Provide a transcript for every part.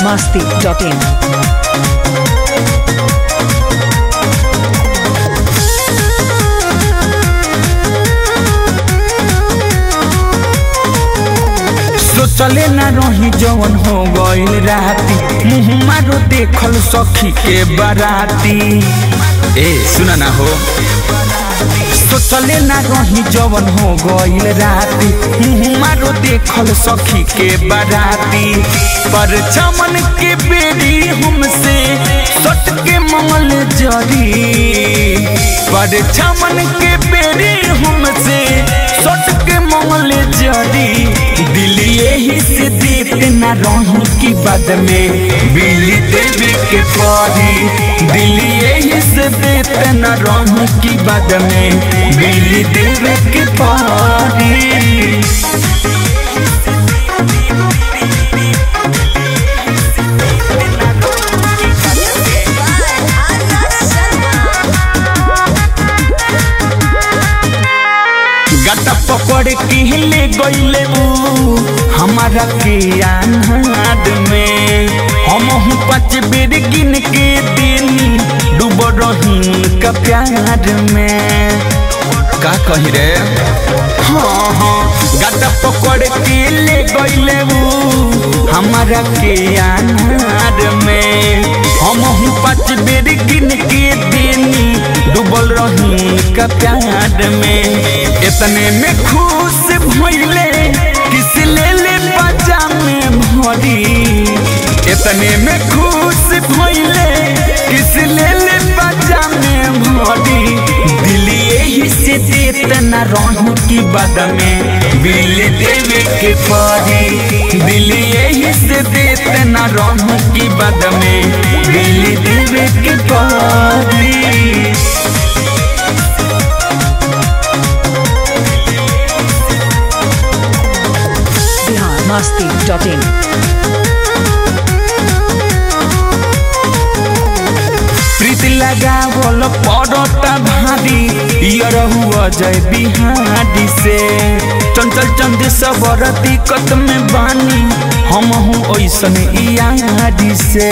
biharmasti.in सोचले ना रही जवन हो गइल राती मुँह मारो देखल सखी के बाराती ए सुना ना हो सोचले ना रही जवन हो गइल राती मुँह मारो देखल सखी के बाराती पर चमन के बेरी हमसे सट के मंगल जरी पर चमन के बेरी हमसे सट के मंगल जरी दिल यही से देते ना रहूं की बाद में बिल्ली देवी के परी दिल यही से देते ना रहूं की बाद में बिल्ली देवी के परी गटा पकड़ के ले गईले ऊ हमारा के अनाद में हम हूँ पाँच बेर गिन के देनी डूब रही का प्यार में का कही रे हाँ हाँ गटा पकड़ के ले गईले ऊ हमारा के अनाद में हम हूँ पाँच बेर गिन के देनी डूबल रही का प्यार में इतने में खुश भइले किस ले ले पजामे भरी इतने में खुश भइले किस ले ले पजामे भरी दिल यही से देते ना रहूं की बद में बिल देवे के परी दिल यही से देते ना रहूं की बद में बिल देवे के परी biharmasti.in प्रीति लगावल पड़ता भारी यर हुआ जय बिहारी से चंचल चंद सबर दिक्कत में बानी हम हूँ ऐसन यारी से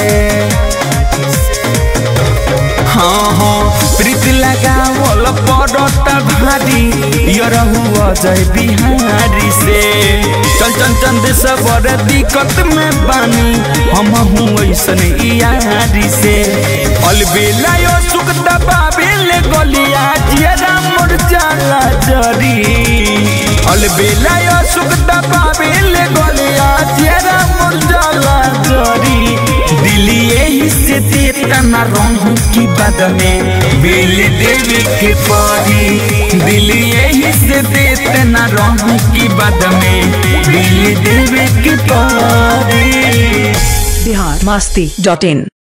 हाँ हाँ प्रीति लगावल पड़ता भारी यर हुआ जय बिहारी से चल चल चंद सबर दिक्कत में बानी हम हूँ ऐसन यारी से अलबेला यो सुख दबाबेल गलिया जियरा मोर जाला जरी अलबेला यो सुख दबाबेल गलिया जियरा मोर जाला जरी दिल यही से देता ना रहूं की बद में बिल देवी के परी दिल यही से देते ना रहूं की बद में बिल देवी के परी biharmasti.in